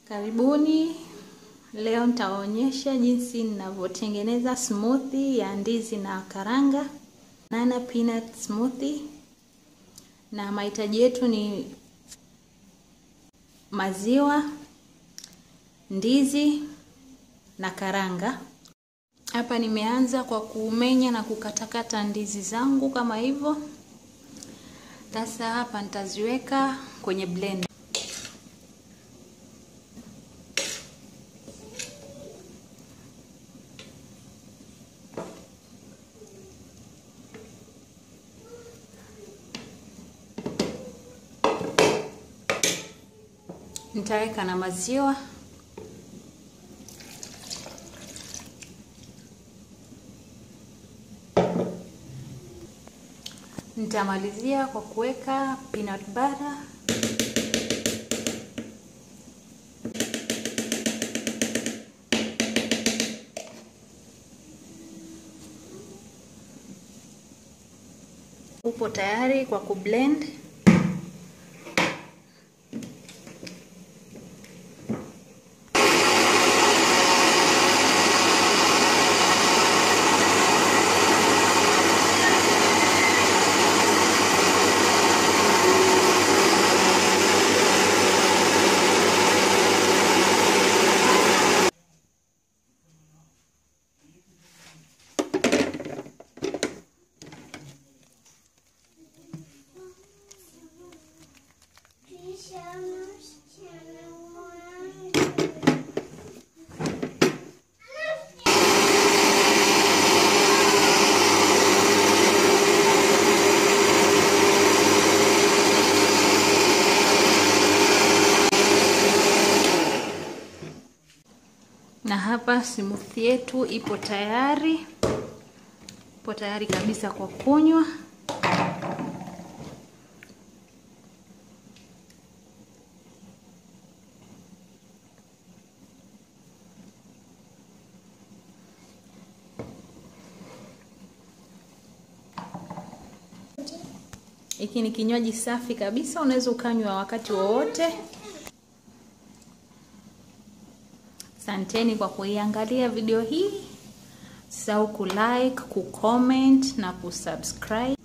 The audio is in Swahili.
Karibuni. Leo nitaonyesha jinsi ninavyotengeneza smoothie ya ndizi na karanga, banana peanut smoothie. Na mahitaji yetu ni maziwa, ndizi na karanga. Hapa nimeanza kwa kumenya na kukatakata ndizi zangu kama hivyo. Sasa hapa nitaziweka kwenye blender. Nitaweka na maziwa nitamalizia kwa kuweka peanut butter upo tayari kwa kublend na hapa smoothie yetu ipo tayari, ipo tayari kabisa kwa kunywa. Hiki ni kinywaji safi kabisa, unaweza ukanywa wakati wowote. Asanteni kwa kuiangalia video hii. Usisahau kulike, kucomment na kusubscribe.